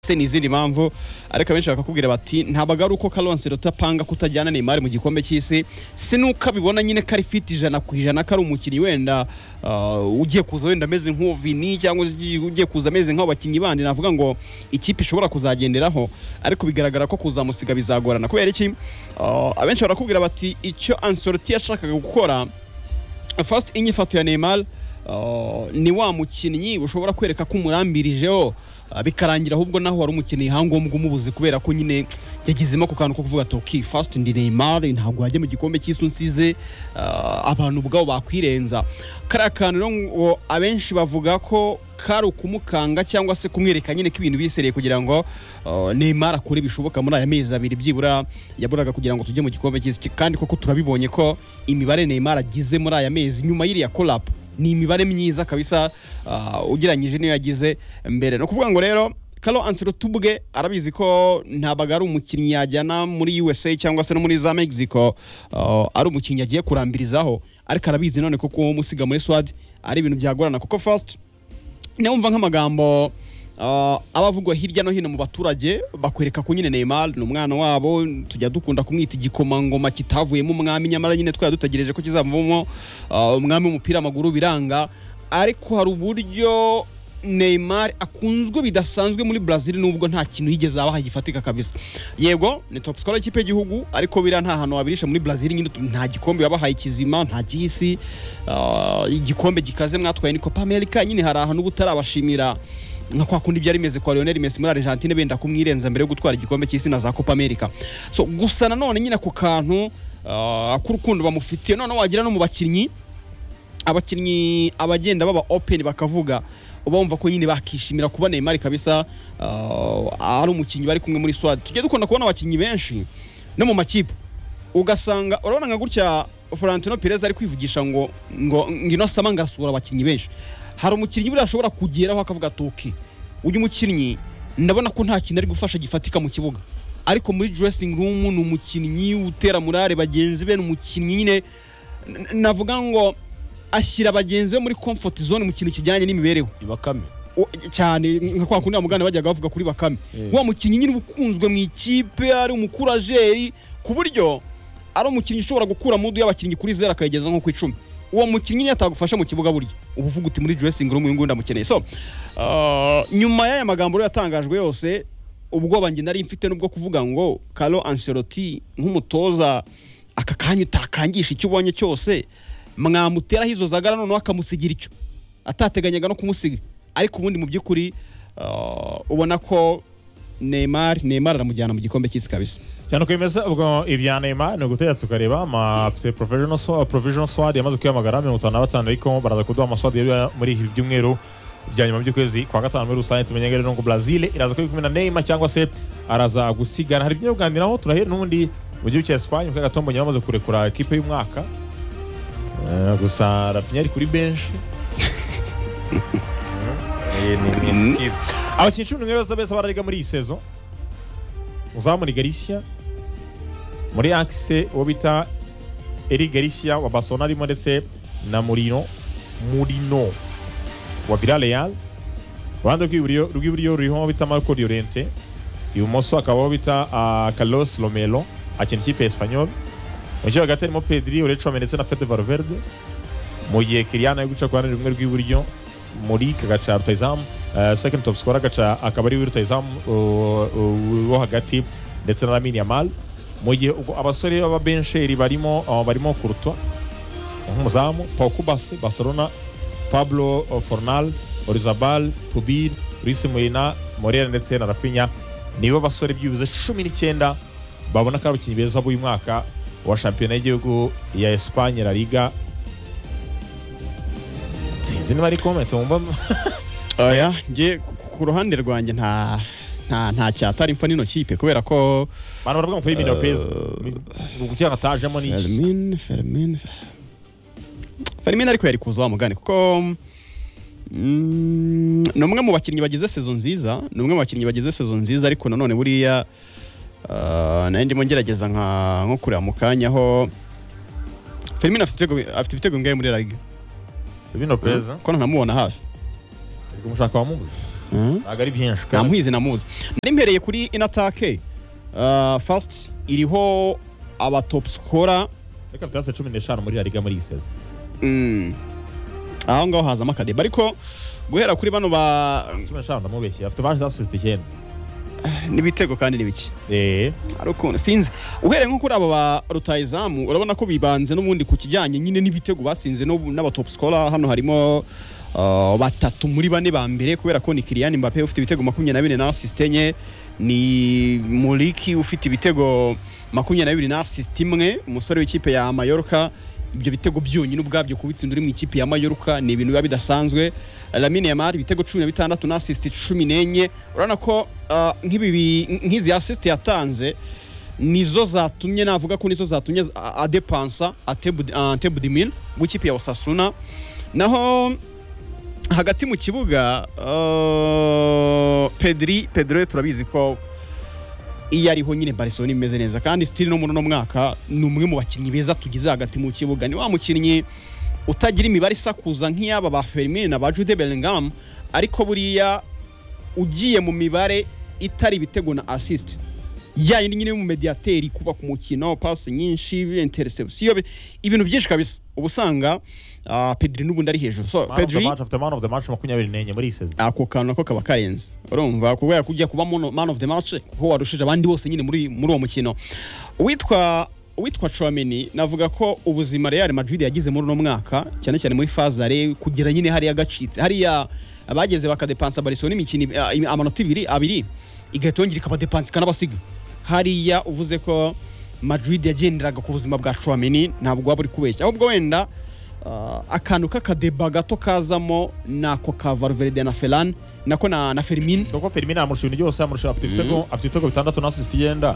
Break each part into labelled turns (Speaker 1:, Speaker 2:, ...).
Speaker 1: ese ni izindi mpamvu ariko abenshi bakakubwira bati ntabwo ari uko karonse rutapanga kutajyana Neymar mu gikombe cy'isi si nuko abibona nyine ko ari fit ijana ku ijana ko ari umukinnyi wenda uh, ugiye kuza wenda ameze nk'uvini cyangwa ugiye kuza ameze nk'abakinnyi bandi navuga ngo ikipe ishobora kuzagenderaho ariko bigaragara ko kuzamusiga bizagorana kubera iki uh, abenshi barakubwira bati icyo Ancelotti yashakaga gukora first inyifato ya Neymar Uh, ni wa mukinnyi ushobora kwereka ko umurambirijeho uh, bikarangira ahubwo naho wari umukinnyi hangombwa umubuze kubera ko nyine yagizemo ku kantu ko kuvuga ati ok first ndi Neymar ntabwo wajya mu gikombe cy'isi unsize uh, abantu ubwabo bakwirenza kariya kantu rero abenshi bavuga ko kari ukumukanga cyangwa se kumwereka nyine ko ibintu bisereye kugira ngo Neymar akore bishoboka muri aya mezi abiri byibura yaburaga kugira ngo tujye mu gikombe cy'isi kandi koko turabibonye ko imibare Neymar agize muri aya mezi nyuma y'iriya collab ni imibare myiza kabisa uh, ugereranyije n'iyo yagize mbere ni ukuvuga ngo rero karo anselotti ubwe arabizi ko ntabwo ari umukinnyi yajyana muri usa cyangwa se no muri za mexico uh, ari umukinnyi agiye kurambirizaho ariko arabizi none ko kumusiga muri swad ari ibintu byagorana kuko first nabumva nk'amagambo Uh, abavugwa hirya no hino mu baturage bakwereka ko nyine Neymar ni umwana wabo tujya dukunda kumwita igikomangoma kitavuyemo umwami nyamara nyine twari dutegereje ko kizavamo uh, umwami w'umupira w'amaguru biranga ariko hari uburyo Neymar akunzwe bidasanzwe muri Brazil nubwo nta kintu yigeze abaha gifatika kabisa yego ni top scorer y'ikipe y'igihugu ariko bira nta hantu wabirisha muri Brazil nyine nta gikombe wabahaye kizima nta gisi uh, igikombe gikaze mwatwaye ni Copa America nyine hari ahantu ubutarabashimira nka kwa kundi byari bimeze kwa Lionel Messi muri Argentine benda kumwirenza mbere yo gutwara igikombe cy'isi na za Copa America so gusa nanone nyine ku kantu uh, k'urukundo bamufitiye none wagira no mu bakinnyi abakinnyi abagenda baba open bakavuga uba wumva ko nyine bakishimira kuba Neymar kabisa uh, ari umukinnyi bari kumwe muri Swad tujye dukunda kubona abakinnyi benshi no mu makipe ugasanga urabona nka gutya Florentino Perez ari kwivugisha ngo ngo ngino sama ngasura abakinnyi benshi hari umukinnyi buriya ashobora kugeraho akavuga ati ok uyu mukinnyi ndabona ko nta kintu ari gufasha gifatika mu kibuga ariko muri dressing room ni umukinnyi utera murare bagenzi be ni umukinnyi nyine navuga ngo ashyira bagenzi be muri comfort zone mu kintu kijyanye n'imibereho
Speaker 2: ibakame
Speaker 1: cyane nka kwa kundi mugana bajyaga bavuga kuri bakame wa mukinnyi nyine ukunzwe mu ikipe ari umukurajeri ku buryo ari umukinnyi ushobora gukura mudu y'abakinnyi kuri zero akayigeza nko ku icumi uwo mukinnyi yatagufasha mu kibuga burya uba uvuga uti muri dressing room uyu nguyu ndamukeneye so uh, nyuma y'aya magambo rero yatangajwe yose ubwoba njye nari mfite n'ubwo kuvuga ngo Carlo Ancelotti nk'umutoza aka kanya utakangisha icyo ubonye cyose mwamuteraho izo zagara noneho akamusigira icyo atateganyaga no kumusiga ariko ubundi mu by'ukuri uh, ubona ko Neymar Neymar aramujyana mu gikombe cy'isi kabisa
Speaker 2: cyane uko bimeze ubwo ibya Neymar ni ugutegereza tukareba afite provisional swad provisional swad yamaze kwiyamagara mirongo itanu na batanu ariko baraza kuduha amaswad yari muri iki byumweru bya nyuma by'ukwezi kwa gatanu muri rusange tumenye rero ngo Brazil iraza kuri kumwe na Neymar cyangwa se araza gusigana hari byinshi kuganiraho turahera n'ubundi mu gihugu cya Espagne kuko Gatombo nyuma amaze kurekura ekipe y'umwaka gusa Rafinha ari kuri benshi abakinnyi cumi n'umwe beza beza barariga muri iyi sezo uzaba muri garishya muri akise uwo bita eri garishya wa basona arimo ndetse na murino murino wa vira real uruhande rw'iburyo ruriho uwo bita marco riorente ibumoso akaba uwo bita carlos romero akina ikipe espanyol mu gihe hagati harimo pedri urecome ndetse na fede valverde mu gihe kiriyana ari guca ku ruhande rumwe rw'iburyo muri kagaca rutayizamu second top scorer agaca akaba ari rutayizamu wo hagati ndetse na lamini yamal mu gihe abasore b'ababensheri barimo barimo kurutwa nk'umuzamu paukubasi barcelona pablo fornal orizabal pubir risi murina morera ndetse na rafinya nibo basore byibuze cumi n'icyenda babona ko ari abakinnyi beza b'uyu mwaka wa shampiyona y'igihugu ya esipanye la liga sinzi niba ari komenti wumva
Speaker 1: oya nge ku ruhande rwanjye nta nta nta cyatari mfa n'ino kipe kubera ko
Speaker 2: abantu baravuga ngo Fermin Lopez kugira ngo atajemo n'iki
Speaker 1: Fermin Fermin Fermin ariko yari kuza wa mugani kuko mm, ni umwe mu bakinnyi bagize sezo nziza ni umwe mu bakinnyi bagize sezo nziza ariko nanone buriya uh, nayo ndimo ngerageza nka nko kureba mu kanya aho Fermin afite ibitego afite ibitego bingahe muri La Liga
Speaker 2: Fermin Lopez
Speaker 1: ko ntamubona hafi
Speaker 2: ariko umushaka wamubuze ntabwo ari byinshi
Speaker 1: nta
Speaker 2: kandi
Speaker 1: mwizi namuzi nari mpereye kuri inatake fasiti iriho abatopusikora
Speaker 2: reka bitase cumi n'eshanu muri La Liga muri iyi sezo
Speaker 1: Mm. aho ngaho hazamo akadeba ariko guhera kuri bano ba
Speaker 2: cumi n'eshanu ndamubeshye afite baje za sisita icyenda
Speaker 1: n'ibitego kandi ni bike
Speaker 2: eee
Speaker 1: ari ukuntu sinzi uhereye nko kuri aba ba rutayizamu urabona ko bibanze n'ubundi ku kijyanye nyine n'ibitego batsinze n'ubu- n'abatopusikora hano harimo ah, batatu muri bane ba mbere kubera ko ni kiriyani mbappe ufite ibitego makumyabiri na bine na asisite enye ni muriki ufite ibitego makumyabiri na bibiri na asisite imwe umusore w'ikipe ya mayoroka ibyo bitego byonyine ubwabyo kubitsinda uri mu ikipe ya mayoroka ni ibintu biba bidasanzwe lamine yamari ibitego cumi na bitandatu na asisite cumi n'enye urabona ko ah, nk'ibi bi- nk'izi asisite yatanze nizo zatumye navuga ko nizo zatumye a- adepansa atebudimil w'ikipe ya osasuna naho hagati mu kibuga uh, pedri pedro turabizi ko iyo ariho nyine barcelona imeze neza kandi stili no muri uno mwaka ni umwe mu bakinnyi beza tugize hagati mu kibuga ni wa mukinnyi utagira imibare isakuza nk'iyaba ba Firmino na ba Jude Bellingham ariko buriya ugiye mu mibare itari ibitego na assist ya yindi nyine y'umumediyateri kuba ku mukino pasi nyinshi interception bi- ibintu byinshi kabisa uba usanga ah, Pedri n'ubundi ari hejuru so
Speaker 2: man of the
Speaker 1: Pedri
Speaker 2: match afite man of the match makumyabiri n'enye muri iyi sezo
Speaker 1: ako kantu nako kaba karenze urumva kubera kujya kuba mono- man of the match kuko warushije abandi bose nyine muri muri uwo mukino uwitwa uwitwa Chouameni navuga ko ubuzima Real Madrid yagize muri uno mwaka cyane cyane muri fazare kugera nyine hariya gacitse hariya abageze bakadepansa Barcelona imikino ib- ah, im- amanota ibiri abiri igahita yongera ikabadepansa ikanabasiga hariya uvuze ko Madrid yagenderaga ku buzima bwa Chouameni ntabwo waba uri kubeshya ahubwo wenda Ah, akantu k'akadeba gato kazamo nako ka Valverde na Ferran nako na, na Fermin
Speaker 2: kuko Firmino amurusha ibintu byose amurusha afite ibitego afite ibitego bitandatu na asisita icyenda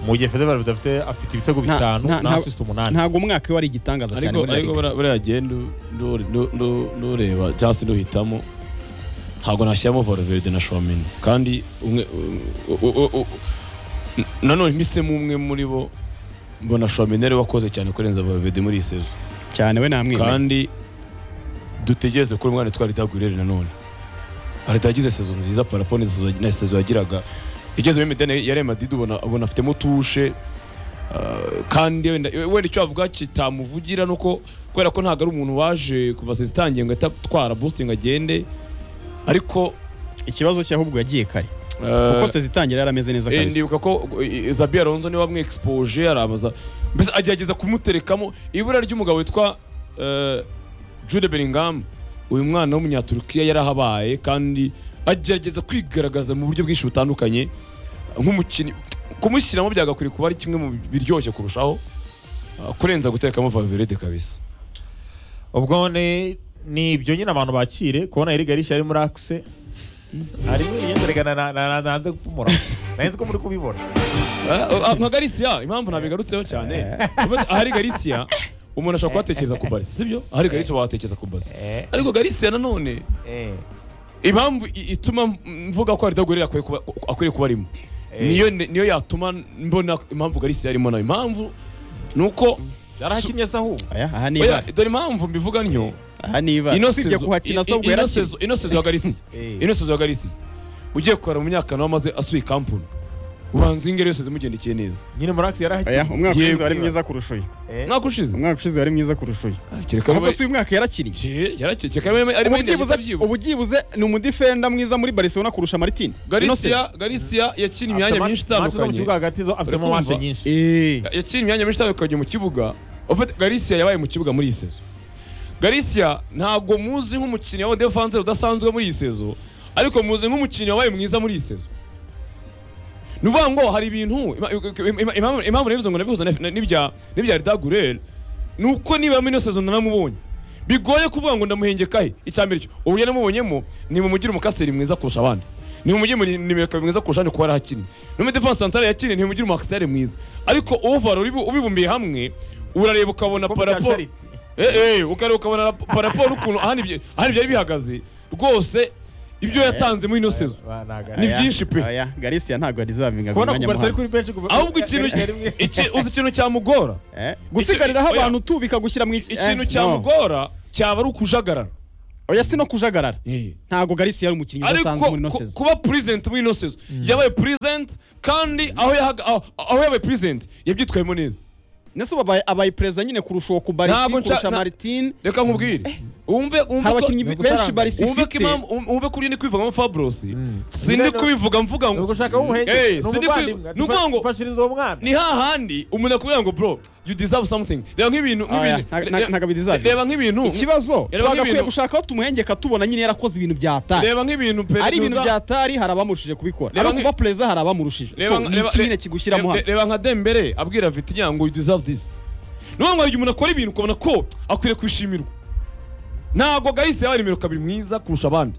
Speaker 2: mu gihe Fede Valverde afite afite ibitego
Speaker 1: Nta-
Speaker 2: bitanu
Speaker 1: nta-
Speaker 2: na
Speaker 1: nta-
Speaker 2: asisita umunani
Speaker 1: ntabwo umwaka we ari igitangaza cyane
Speaker 3: ariko
Speaker 1: muri La
Speaker 3: ariko
Speaker 1: Liga.
Speaker 3: buriya- buriya genda nu- nu- nu- nureba cyangwa se nuhitamo ntabwo nashyiramo Valverde na Chouameni kandi umwe u- u- u- u- n- nanone mpisemo umwe muri bo mbona Chouameni ari we wakoze cyane kurenza Valverde muri iyi sezo
Speaker 1: cyane we namwe
Speaker 3: kandi dutegereze kuri umwana twari dagurere nanone Arita yagize sezo nziza parapone na sezo yagiraga igeze muri midene ya Real Madrid ubona ubona afitemo tushe Uh, kandi wenda wenda icyo avuga kitamuvugira nuko kubera ko ntabwo ari umuntu waje kuva sezo itangiye ngo ahita atwara boosting agende ariko
Speaker 1: ikibazo cye ahubwo yagiye kare
Speaker 3: uh,
Speaker 1: kuko se zitangira yarameze neza
Speaker 3: Eh,
Speaker 1: kabisa
Speaker 3: ndibuka ko eh, Zabi Alonso niwe wamwexpoje arabaza mbese agerageza kumuterekamo ibura ry'umugabo witwa eh, Jude Bellingham uyu mwana w'umunyaturukiya yarahabaye kandi agerageza kwigaragaza mu buryo bwinshi butandukanye nk'umukinnyi kumushyiramo byagakwiriye kuba ari kimwe mu biryoshye kurushaho ah, kurenza guterekamo Valverde kabisa
Speaker 2: ubwo ni ni ibyo nyine abantu bakire kubona iriga rishya ari muri akise harimo ibigenderegana na na- nanze gupfumura nanze ko muri kubibona
Speaker 3: Ah, ah, nka Galicia impamvu nabigarutseho cyane Urumva, ahari Galicia umuntu ashobora kuhatekereza ku Barca sibyo ahari Galicia wahatekereza ku Barca
Speaker 2: Eh,
Speaker 3: ariko Galicia nanone
Speaker 2: eh,
Speaker 3: impamvu i- ituma mvuga ko Aridagorera akwiye kuba akwiriye kuba arimo
Speaker 2: Eh.
Speaker 3: niyo ne- niyo yatuma mbona impamvu Galisi yarimo nayo impamvu ni uko
Speaker 2: yarahakinnye se ahubwo
Speaker 1: aya aha ni
Speaker 3: oya,
Speaker 1: ibara
Speaker 3: dore impamvu mbivuga ntyo
Speaker 1: aha ni ibara
Speaker 3: ino
Speaker 1: usibye
Speaker 3: sezo
Speaker 1: kuhakina
Speaker 3: i- i-
Speaker 1: ahubwo
Speaker 3: ino
Speaker 1: yarakina
Speaker 3: sezo- ino sezo ya Galisi
Speaker 2: Eh.
Speaker 3: ino sezo ya Galisi ugiye kubara mu myaka nawe amaze asuye kampuni ubanza ingero yose zimugendekeye neza
Speaker 2: nyine muri akise
Speaker 1: aya
Speaker 2: yarahakinnye
Speaker 1: umwaka
Speaker 3: Yego.
Speaker 1: ushize wari mwiza kurusha uyu
Speaker 2: Eh,
Speaker 3: mwaka ushize
Speaker 1: umwaka ushize wari mwiza kurusha uyu
Speaker 3: Ah, kereka
Speaker 1: ahubwo
Speaker 3: niba-
Speaker 1: si uyu mwaka yarakiniye
Speaker 3: Ke- yarakeye, kereka niba arimo
Speaker 1: Ubu
Speaker 3: yenda
Speaker 1: byibuze-
Speaker 3: akabyibuha.
Speaker 1: ubu byibuze ni umudifenda mwiza muri Barcelona kurusha Martin Ino sezo.
Speaker 3: Galicia Galicia yakinnye imyanya myinshi
Speaker 2: Match zo mu
Speaker 3: itandukanye
Speaker 2: kibuga hagati zo afitemo
Speaker 3: Uri kumva?
Speaker 2: manje nyinshi
Speaker 1: Eh.
Speaker 3: yaciye imyanya myinshi itandukanye mu kibuga En fait, Galicia yabaye mu kibuga muri iyi sezo Galicia ntabwo muzi nk'umukinnyi wa defense udasanzwe muri iyi sezo ariko muzi nk'umukinnyi wabaye mwiza muri iyi sezo ni ukuvuga ngo hari ibintu ima- ima- ima- impamvu impamvu nabivuze ngo nabihuza na- na- n'ibya n'ibya Ridagurel ni uko niba muri ino sezo nanamubonye bigoye kuvuga ngo ndamuhengekahe icya mbere cyo uburyo namubonyemo ni mumugire umukaseri mwiza kurusha abandi ni mumugire nimero kabiri mwiza kurusha abandi kuba yarahakinnye no muri defense centrale yakinnye ntimugire umukaseri mwiza ariko overall ubibu- ubibumbiye hamwe urareba ukabona
Speaker 2: Ko mu cya
Speaker 3: paraporo
Speaker 2: Charity.
Speaker 3: eh eh ukareba ukabona rap- paraporo ukuntu ahandi ibyo- ahandi byari bihagaze rwose ibyo yatanze muri ino sezo
Speaker 2: Ba- naga-
Speaker 3: Ni
Speaker 1: Aya,
Speaker 3: byinshi pe.
Speaker 1: aya Galicia ntabwo yadizavinga
Speaker 2: kubona kugarisa ari kuri benshi
Speaker 3: ahubwo ikintu iki- uzi ikintu cyamugora
Speaker 1: gusigariraho
Speaker 3: Oya.
Speaker 1: abantu tu bikagushyira mu iki- eh,
Speaker 3: ikintu
Speaker 1: no.
Speaker 3: cyamugora cyaba ari ukujagarara
Speaker 1: oya si no kujagarara
Speaker 3: Eh.
Speaker 1: ntabwo garisi yari umukinnyi udasanzwe muri ino
Speaker 3: ariko ku-
Speaker 1: sezo
Speaker 3: kuba present muri ino sezo yabaye present kandi aho yahaga- aho- aho yabaye present yabyitwayemo neza
Speaker 1: ndetse ubu abaye- abaye perezida nyine kurusha uwo ku barisi
Speaker 3: Ntabwo nca-
Speaker 1: kurusha
Speaker 3: na-
Speaker 1: Martin
Speaker 3: reka nkubwire wumve
Speaker 1: hari
Speaker 3: wumve
Speaker 1: abakinnyi
Speaker 3: ko-
Speaker 2: ni ugusa-
Speaker 1: benshi barisi
Speaker 3: wumve ko
Speaker 1: ifite
Speaker 3: impamvu wumve ko uri ndi kwivugamo Fabrosi
Speaker 2: Mm.
Speaker 3: sindi
Speaker 2: Rero-
Speaker 3: kubivuga mvuga ngo
Speaker 2: ubwo ushaka aho uhenze
Speaker 3: Eh,
Speaker 2: ni
Speaker 3: si ndi kwi-
Speaker 2: umuvandimwe
Speaker 3: ni ukuvuga ngo-
Speaker 2: mfashiriza uwo mwana
Speaker 3: ni hahandi umuntu akubwira ngo bro you deserve something reba nk'ibintu
Speaker 1: Oya,
Speaker 3: nk'ibintu-
Speaker 1: nta- nta- ntabwo bideserve.
Speaker 3: reba nk'ibintu
Speaker 1: ikibazo
Speaker 3: Reba
Speaker 1: twagakwiye
Speaker 3: nk'ibintu-
Speaker 1: gushaka aho tumuhengeka tubona nyine yarakoze ibintu bya tari
Speaker 3: reba nk'ibintu
Speaker 1: ari ibintu
Speaker 3: Petuza-
Speaker 1: bya tari hari abamurushije kubikora
Speaker 3: Reba
Speaker 1: ari
Speaker 3: nk-
Speaker 1: kuba perezida hari abamurushije so ni iki nyine kigushyiramo
Speaker 3: reba-
Speaker 1: hano
Speaker 3: reba nka dembere abwira vitinya ngo you deserve this ni ukuvuga ngo igihe umuntu akora ibintu ukabona ko akwiriye kubishimirwa ntabwo gahise yabaye nimero kabiri mwiza kurusha abandi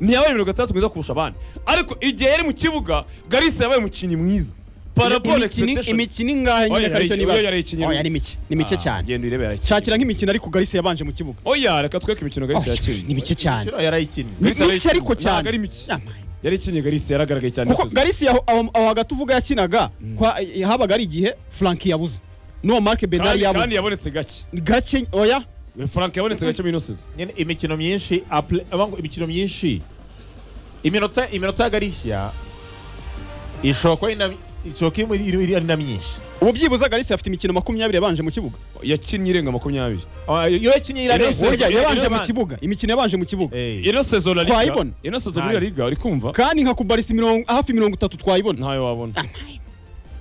Speaker 3: ntiyabaye nimero gatandatu mwiza kurusha abandi ariko igihe yari mu kibuga garisi yabaye umukinnyi mwiza paraporo
Speaker 1: Imikino- imikino ingahe nyine
Speaker 3: Oya,
Speaker 1: akaricyo
Speaker 3: yari-
Speaker 1: nibaza
Speaker 3: oya, yari ikinnye.
Speaker 1: oya ni mike ni mike cyane
Speaker 3: genda uyirebe yarayikinnye
Speaker 1: shakira nk'imikino ariko garisi yabanje mu kibuga
Speaker 3: oya reka tweke imikino garisi
Speaker 1: Oya, ni
Speaker 3: yakinnye
Speaker 1: mike cyane
Speaker 2: Kino yarayikinnye
Speaker 1: ni
Speaker 3: Garisi
Speaker 1: mike ariko
Speaker 3: arayikina.
Speaker 1: cyane
Speaker 3: Ntabwo ari mike.
Speaker 1: Yamaye.
Speaker 3: yari ikinnye garisi yaragaragaye cyane
Speaker 1: kuko
Speaker 3: yasuzwe.
Speaker 1: garisi aho aho- aho hagati uvuga yakinaga kwa- eh, habaga ari igihe franki yabuze n'uwo marike bedari
Speaker 3: kandi
Speaker 1: yabuze
Speaker 3: kandi yabonetse gake
Speaker 1: gake oya
Speaker 3: frank yabonetse gake muri ino sezo
Speaker 2: nyine imikino myinshi apule- aba ngo imikino myinshi iminota iminota ya garishya ishobora kuba ari na- ishobora kuba iri- iri- iri- ari na myinshi
Speaker 1: ubu byibuze garisi afite imikino makumyabiri yabanje mu kibuga
Speaker 3: yakinnye irenga makumyabiri
Speaker 2: Ah, iyo yakinnye
Speaker 3: Yose,
Speaker 1: burya
Speaker 2: irarenze
Speaker 3: yose,
Speaker 1: yabanje mu
Speaker 2: yose.
Speaker 1: kibuga imikino yabanje mu kibuga
Speaker 2: Eh,
Speaker 3: ino sezo la liga
Speaker 1: Twayibona.
Speaker 3: ino sezo muri la liga uri kumva
Speaker 1: kandi nka kubarisa mirongo hafi mirongo itatu twayibona
Speaker 3: ntayo wabona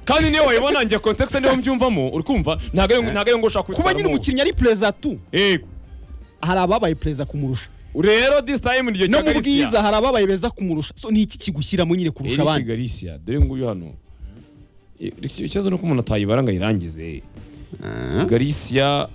Speaker 3: kandi niyo wayibona njye context niho mbyumvamo uri kumva ntabwo ari ntabwo ari ngo ushaka
Speaker 1: kuba nyine umukinnyi ari perezida tu
Speaker 3: yego
Speaker 1: hari ababaye perezida kumurusha
Speaker 3: rero this time ni igihe
Speaker 1: no
Speaker 3: cya
Speaker 1: mu bwiza
Speaker 3: Galicia
Speaker 1: hari ababaye beza kumurusha so ni iki kigushyiramo nyine kurusha
Speaker 3: Eric
Speaker 1: abandi
Speaker 3: Galicia dore nguyu hano I- ikibazo ni uko umuntu atayibara ngo ayirangize Galicia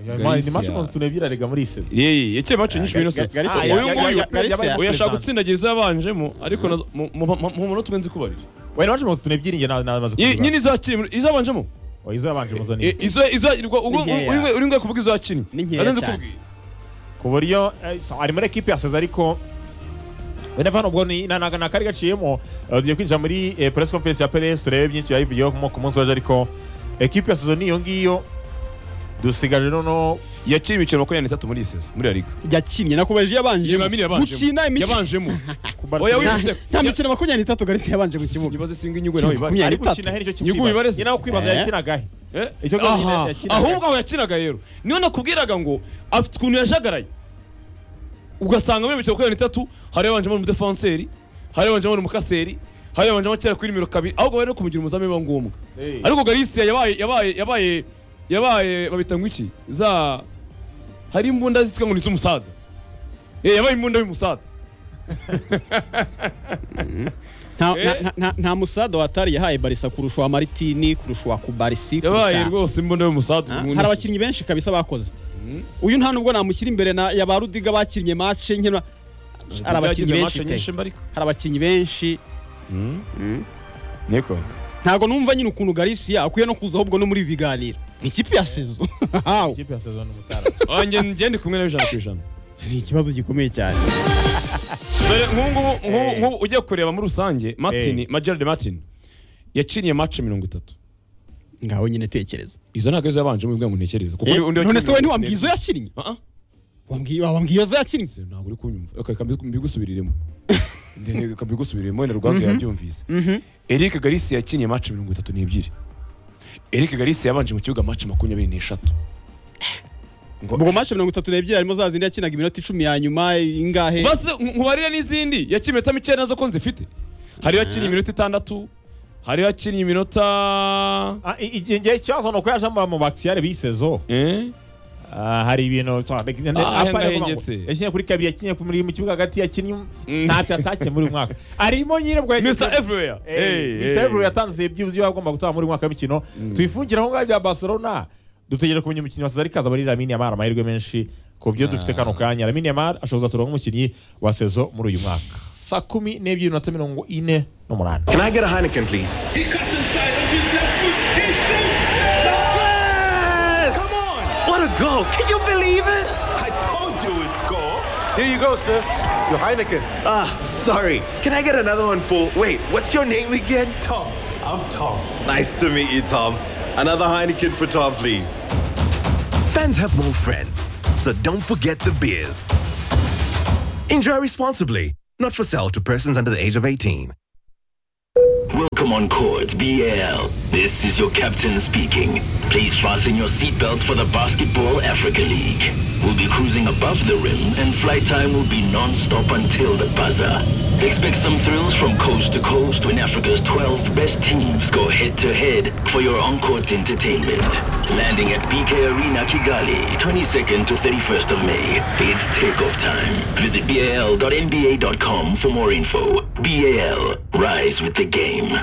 Speaker 2: yabaye- ni match
Speaker 3: Galicia.
Speaker 2: muntu ebyiri arega muri iyi sezo
Speaker 3: yeye yaciye match nyinshi muri ino sezo
Speaker 1: Galicia-
Speaker 2: Ah,
Speaker 3: uyu
Speaker 2: ya-
Speaker 3: nguyu
Speaker 2: ya- ya- yabaye
Speaker 1: Galicia-
Speaker 3: uyu ashaka
Speaker 2: match
Speaker 3: gutsindagira izo yabanjemo ariko nazo- mu- mu mu- mu munota umwe nzi kubarira
Speaker 2: Oya, ni match muntu ebyiri njye na- namaze
Speaker 3: Ye-
Speaker 2: kubibara.
Speaker 3: nyine izo yakinnye izo yabanjemo
Speaker 2: Oya, izo yabanje muzaniye.
Speaker 3: I- izo izo irwa- ubwo-
Speaker 1: Ni nkeya.
Speaker 3: uri- uri ngwe kuvuga izo yakinnye
Speaker 1: Ni nkeya
Speaker 3: Nazo nzi
Speaker 1: cyane.
Speaker 3: kubwira.
Speaker 2: ku buryo eh, so- ari muri ekipi yasoza ariko wenda hano ubwo ni nta- nta- nta kari gaciyemo Eh, tugiye kwinjira muri eh, press conference ya Perez turebe byinshi yayivugiyeho ku- ku munsi waje ariko ekipi yasoza niyo ngiyo dusigaje noneho
Speaker 3: yaciye imikino makumyabiri n'itatu muri iyi sezo muri la liga
Speaker 1: yakinnye nakomeje yabanje
Speaker 3: Yabamini yabanjemo.
Speaker 1: gukina imikino
Speaker 3: yabanjemo
Speaker 2: ku Barca-
Speaker 3: Oya,
Speaker 1: Nta-
Speaker 3: wi- Yabise-
Speaker 1: nta mikino makumyabiri n'itatu garisi yabanje mu kibuga
Speaker 3: nyibaze singa inyungu nawe ibari
Speaker 2: ari
Speaker 1: Makumyabiri
Speaker 2: gukina
Speaker 1: n'itatu.
Speaker 2: heri icyo cyo
Speaker 3: Nyungu
Speaker 2: kwibaza
Speaker 3: wibareze.
Speaker 2: nyina wo kwibaza
Speaker 1: Eh.
Speaker 2: yakinagahe
Speaker 3: Eh?
Speaker 2: Icyo kibazo nyine
Speaker 3: Aha,
Speaker 2: yakinaga.
Speaker 3: ahubwo aho yakinaga rero niyo nakubwiraga ngo afite ukuntu yajagaraye ugasanga muri imikino makumyabiri n'itatu hari yabanjemo umudefenseri hari yabanjemo umukaseri hari yabanjemo kera kuri nimero kabiri ahubwo bari no kumugira umuzamu biba ngombwa
Speaker 2: Eh.
Speaker 3: ariko garisiya yabaye yabaye yabaye yabaye babita ngo iki za hari imbunda zitwa ngo ni iz'umusada Eh, yabaye imbunda y'umusada
Speaker 1: nta,
Speaker 3: Eh.
Speaker 1: nta, nta, nta musada watari yahaye barisa kurusha wa maritini kurusha wa kubarisi
Speaker 3: yabaye
Speaker 1: kurusha
Speaker 3: rwose imbunda y'umusada
Speaker 1: Ah,
Speaker 3: umuntu
Speaker 1: hari
Speaker 3: si-
Speaker 1: abakinnyi benshi kabisa bakoze
Speaker 3: Mm.
Speaker 1: uyu nta nubwo namushyira imbere na ya ba rudiga bakinnye mace nkena hari abakinnyi
Speaker 3: Yagize
Speaker 1: benshi
Speaker 3: match
Speaker 1: pe
Speaker 3: nyinshi mba ariko
Speaker 1: hari abakinnyi benshi
Speaker 3: niko
Speaker 1: ntabwo numva nyine ukuntu garisiya akwiye no kuza ahubwo no muri ibi biganiro ni ikipe ya sezo Haw.
Speaker 2: Ikipe yasoza ni umutara
Speaker 3: wanjye ngende kumwe nawe ijana ku ijana
Speaker 1: ni ikibazo gikomeye cyane
Speaker 3: dore nk'ubungubu nk'ubu-
Speaker 2: Eh.
Speaker 3: nk'ubu ugiye kureba muri rusange martin
Speaker 2: Eh.
Speaker 3: magerard martin yakiniye match mirongo itatu
Speaker 1: ngaho nyine tekereza
Speaker 3: izo ntabwo arizo yabanje mubwira ngo ntekereze kuko
Speaker 1: Eh,
Speaker 3: uri- undi
Speaker 1: none se we
Speaker 3: wakinnye-
Speaker 1: ntiwambwiye izo yakinnye
Speaker 3: Ah, ah.
Speaker 1: Wambwiye- wambwiye izo yakinnye
Speaker 3: Se, ntabwo uri kunyumva reka mbi- mbigusubiriremo Ndende- reka mbigusubiriremo wenda rwanzu yabyumvise
Speaker 1: Mhm.
Speaker 3: eric garisi yakiniye match mirongo itatu n'ebyiri eric garisi yabanje mu kibuga match makumyabiri n'eshatu
Speaker 1: ubwo mace mirongo itatu n'ebyiri harimo za zindi yakinaga iminota icumi ya nyuma ingahe
Speaker 3: basi nkubarire n'izindi yakinnye iminota mikeya nazo ko nzifite hari yakiniye iminota itandatu hari yakiniye iminota
Speaker 2: Ah, i- igihe ngiye ikibazo ni uko yaje mu- mu bakisiyare b'isezo
Speaker 3: Eh?
Speaker 2: Ah, hari ibintu twa- ne-
Speaker 3: Ah,
Speaker 2: ne- apa-
Speaker 3: ahenda
Speaker 2: ndavuga ngo
Speaker 3: hengetse.
Speaker 2: yakinnye kuri kabiri yakinnye ku- muri- mu kibuga hagati yakinnye
Speaker 3: Mm.
Speaker 2: ntacyo atakiye muri uyu mwaka arimo nyine bwa
Speaker 3: Mr. Everywhere Hey, hey.
Speaker 2: Misebro yatanze ibyibuzo iyo agomba gutanga muri uyu mwaka w'imikino tuyifungira aho ngaho bya Barcelona dutegereje kumenya umukinnyi wa Cesar Kaza muri Lamine Yamal amahirwe menshi ku byo dufite kano kanya Lamine Yamal ashobora kuzatorwa nk'umukinnyi wa sezo muri uyu mwaka saa kumi n'ebyiri minota mirongo ine n'umunani
Speaker 4: Can I get a Heineken, please? Yes! Come on! What a goal! Can you believe it? I told you it's goal. Here you go, sir. Your Heineken. Ah, sorry. Can I get another one for. Wait, what's your name again? Tom. I'm Tom. Nice to meet you, Tom. Another Heineken for Tom, please.
Speaker 5: Fans have more friends, so don't forget the beers.
Speaker 4: Enjoy responsibly. Not for sale to persons under the age of 18.
Speaker 5: Welcome on court, BL. This is your captain speaking. Please fasten your seatbelts for the Basketball Africa League. We'll be cruising above the rim, and flight time will be non-stop until the buzzer. Expect some thrills from coast to coast when Africa's 12 best teams go head-to-head for your on-court entertainment. Landing at BK Arena, Kigali, 22nd to 31st of May. It's takeoff time. Visit bal.nba.com for more info. BAL, rise with the game.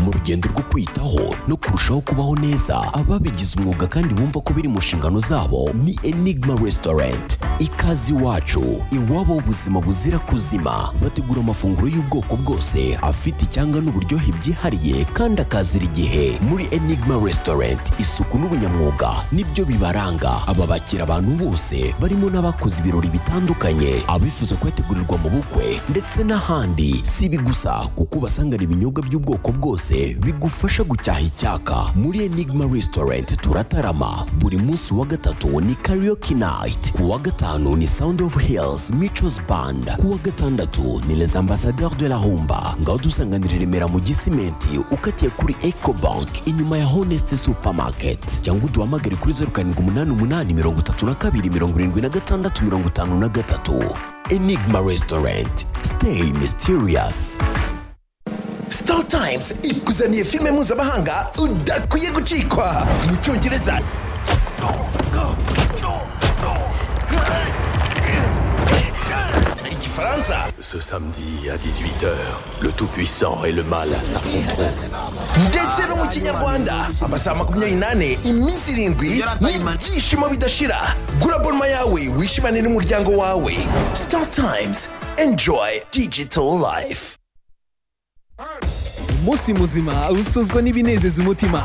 Speaker 6: mu rugendo rwo kwitaho no kurushaho kubaho neza ababigize umwuga kandi bumva ko biri mu nshingano zabo ni enigma restaurant ikaze iwacu iwabo w'ubuzima buzira kuzima bategura amafunguro y'ubwoko bwose afite icyanga n'uburyohe byihariye kandi akazira igihe muri enigma restaurant isuku n'ubunyamwuga nibyo bibaranga aba bakira abantu bose barimo n'abakoze ibirori bitandukanye abifuza kuyategurirwa mu bukwe ndetse n'ahandi si ibi gusa kuko ubasangana ibinyobwa by'ubwoko bwose bigufasha gucyaha icyaka muri enigma restaurant turatarama buri munsi wa gatatu ni karaoke night ku wa gatanu ni sound of hills michos band ku wa gatandatu ni les ambassadeurs de la humba ngaho dusanganira i remera mu gisimenti ukatiye kuri ecobank inyuma ya honest supermarket cyangwa uduhamagare kuri zeru karindwi umunani umunani mirongo itatu na kabiri mirongo irindwi na gatandatu mirongo itanu na gatatu enigma restaurant stay mysterious
Speaker 7: Star Times ikuzaniye filime mpuzamahanga udakwiye gucikwa mu cyongereza igifaransa
Speaker 5: Ce samedi à 18h, le Tout-Puissant et le Mal s'affronteront.
Speaker 7: ndetse no mu kinyarwanda amasaha makumyabiri n'ane iminsi irindwi n'ibyishimo bidashira gura bonuma yawe wishimane n'umuryango wawe Star Times enjoy digital life
Speaker 8: umunsi muzima usozwa n'ibinezeza umutima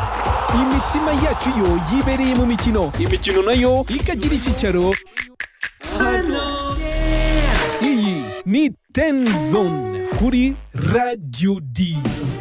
Speaker 8: imitima yacu yo yibereye mu mikino imikino nayo ikagira icyicaro hano iyi ni ten zone kuri radio d